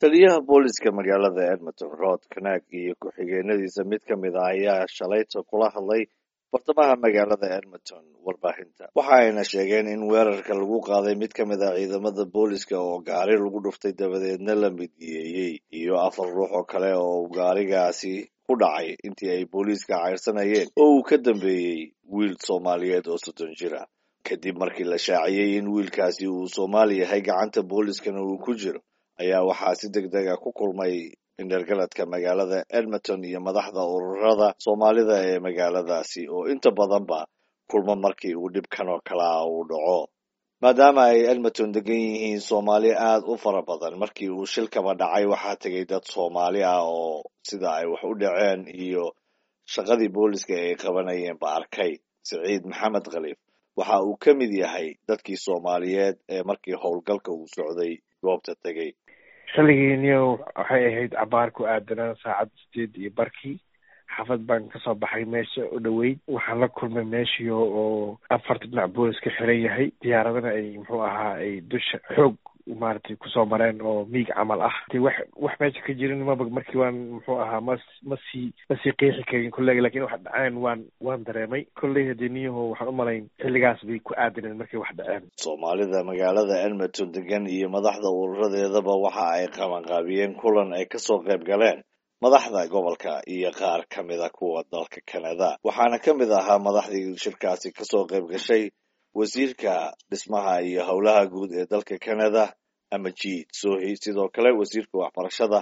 taliyaha booliska magaalada edmonton rod kanaag iyo ku-xigeenadiisa mid ka mid ah ayaa shalayta kula hadlay bartamaha magaalada edmonton warbaahinta waxa ayna sheegeen in weerarka lagu qaaday mid ka mid ah ciidamada booliska oo gaari lagu dhuftay dabadeedna la midiyeeyey iyo afar ruux oo kale oo gaarigaasi ku dhacay intii ay booliiska cayrsanayeen oo uu ka dambeeyey wiil soomaaliyeed oo soddon jir ah kadib markii la shaaciyey in wiilkaasi uu soomaali yahay gacanta booliskana uu ku jiro ayaa waxaa si deg deg a ku kulmay indhergaladka magaalada edmonton iyo madaxda ururada soomaalida ee magaaladaasi oo inta badanba kulmo markii uu dhibkan oo kale ah uu dhaco maadaama ay edmonton degan yihiin soomaali aad u fara badan markii uu shilkaba dhacay waxaa tegay dad soomaali ah oo sida ay wax u dhaceen iyo shaqadii booliska ay qabanayeen ba arkay siciid maxamed khaliif waxa uu ka mid yahay dadkii soomaaliyeed ee markii howlgalka uu socday goobta tegey xilligiiniyo waxay ahayd cabaar ku aadanaa saacad sideed iyo barkii xaafad baan kasoo baxay meesha u dhoweyd waxaan la kulmay meeshii oo afarta dhinac boolis ka xiran yahay diyaaradana ay muxuu ahaa ay dusha xoog maaragtay kusoo mareen oo miig camal ah de wax wax meesha ka jirin maba markii waan muxuu ahaa ma masii masii qeexi karin kolleyga lakin wax dhaceen waan waan dareemay kolley hadee niyaho waxaan u malayn xilligaas bay ku aadaneen markay wax dhaceen soomaalida magaalada edmonton degan iyo madaxda ururadeedaba waxa ay qabanqaabiyeen kulan ay kasoo qayb galeen madaxda gobolka iyo qaar ka mida kuwa dalka canada waxaana ka mid ahaa madaxdii shirkaasi kasoo qayb gashay wasiirka dhismaha iyo howlaha guud ee dalka canada amajid sohi sidoo kale wasiirka waxbarashada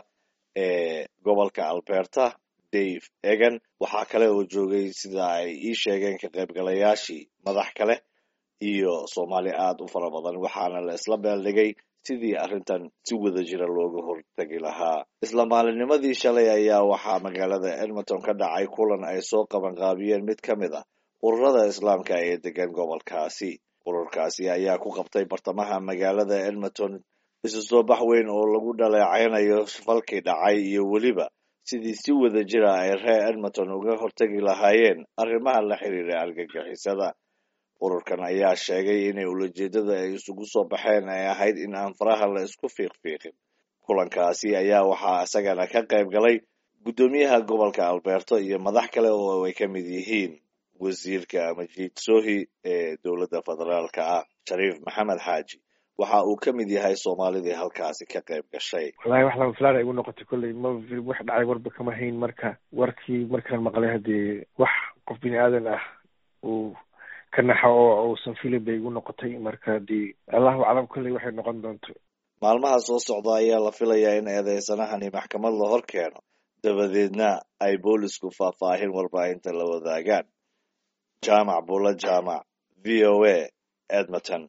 ee gobolka alberta dave egan waxaa kale oo joogay sida ay ii sheegeen ka qaybgalayaashii madax kale iyo soomaali aad u fara badan waxaana la isla beeldhigay sidii arrintan si wada jira looga hortegi lahaa isla maalinnimadii shalay ayaa waxaa magaalada edmonton ka dhacay kulan ay soo qabanqaabiyeen mid ka mid ah ururada islaamka ee degan gobolkaasi ururkaasi ayaa ku qabtay bartamaha magaalada edmonton isu soo bax weyn oo lagu dhaleecaynayo falkii dhacay iyo weliba sidii si wada jira ay reer edmonton uga hortegi lahaayeen arrimaha la xiriira argagixisada ururkan ayaa sheegay inay ulajeedada ay isugu soo baxeen ay ahayd in aan faraha la isku fiiqfiiqin kulankaasi ayaa waxaa isagana ka qayb galay guddoomiyaha gobolka alberto iyo madax kale oo ay ka mid yihiin wasiirka majid sohi ee dowladda federaalka ah shariif maxamed xaaji waxa uu ka mid yahay soomaalidii halkaasi ka qayb gashay wallahi wax lama filaan ay igu noqotay kolley ma wax dhacay warba kama hayn marka warkii markaan maqlay haddii wax qof bini aadan ah uu ka naxo oo uusan filin bay igu noqotay marka haddii allahu aclam kolley waxay noqon doonto maalmaha soo socda ayaa la filayaa in eedeysanahani maxkamad la hor keeno dabadeedna ay boolisku faahfaahin warbaahinta la wadaagaan jaamac bula jaamac v o a edmonton